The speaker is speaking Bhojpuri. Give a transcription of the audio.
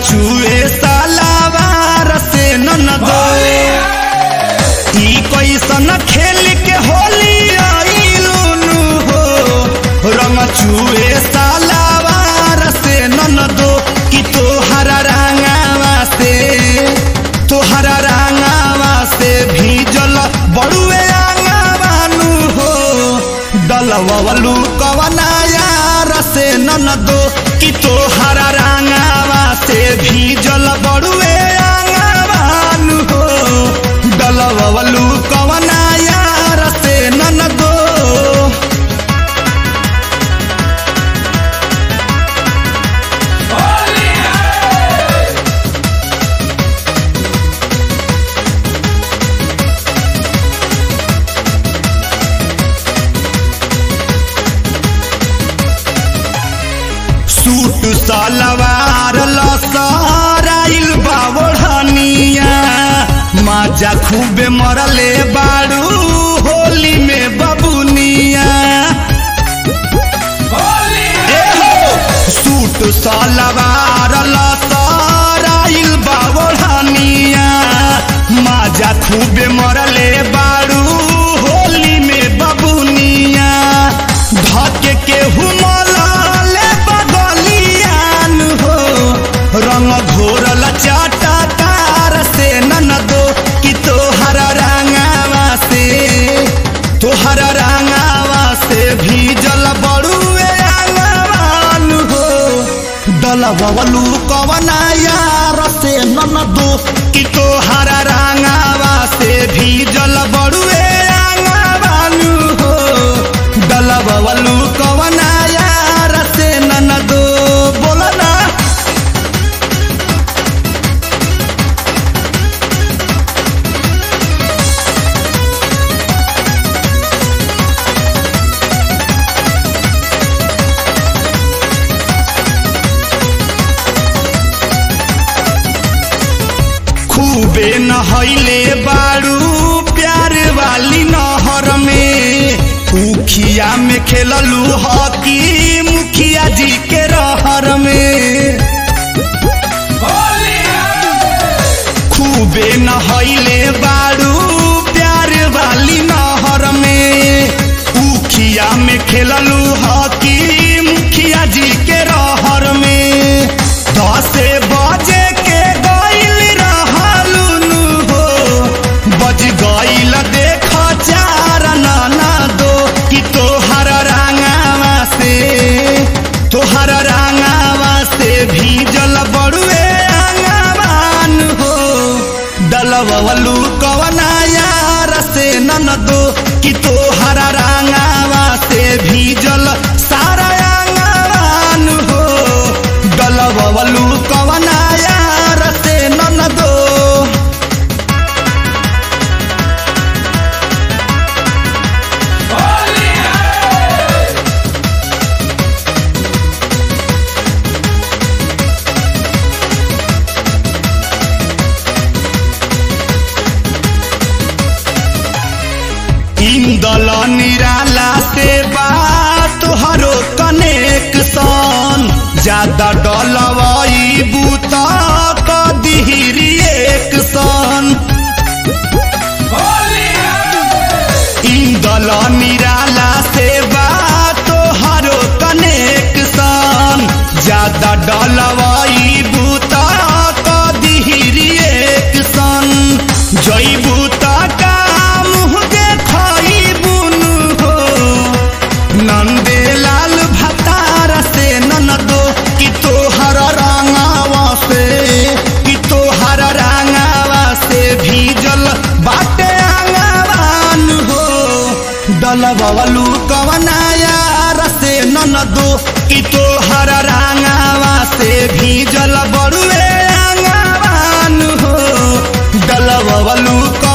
चुए सालावार से ननदो ई कैसन खेल के होली आइलुनु हो रंग चुए सालावार से ननदो कि तोहरा रंगावा से तोहरा रंगावा से भीजल बड़ुए आंगावानु हो डलवलू कवना यार से ननदो कि तोहरा रंगावा से भीजल बड़ुए आंगावानु हो डलवलू कवना यार से ननदो सूट सलवार लसराइल बावढ़निया माजा खूबे मरले बाड़ू होली में बबुनिया ए हो सूट सलवार लसराइल बावढ़निया माजा खूबे मरले बाड़ू होली में बबुनिया धके के हुमलाले बगलियान हो रंग घोरल चाटा तार से ननदो कि तोहरा रंगावा से तोहरा रंगावा से भीजल बड़ुए आंगवान हो डलबलू कवना यार से ननदो कि तोहरा रंगावा से भीजल बड़ुए आंगवान हो डलबलू कवना यार से ननदो बोला ना खूबे नहैले बाड़ू प्यार वाली नहर में उखिया में खेललू हॉकी मुखिया जी के रहर में खूबे नहैले बाड़ू प्यार वाली नहर में उखिया में खेललू हॉकी मुखिया जी के रहर में दसे बजे के गइल रहलुनु हो बज गइल देख चार नाना दो कि तोहर रंगावा से तोहर रंगावा से भीजल बड़ुए आंगवान हो डलवलू कवना यार से ननदो कि तोहर रंगावा से भीजल सारा आंगवान हो डलवलू कवना यार से ननदो इंदल निराला से बात हरो कनेक्शन ज्यादा डलवाई बूता कदिहरी एक सन इंदल निराला से बात हरो कनेक्शन ज्यादा डलवाई बूता कदिहरी एक सन जई बूता का मुँह देखई बुनु हो नंदे लाल भतार से ननदो कि तोहर रंगावा से कि तोहर रंगावा से भीजल बाटे आंगवान हो डलबलू कवना यार से ननदो कि तोहर रंगावा से भीजल बड़ुए आंगवान हो डलबलू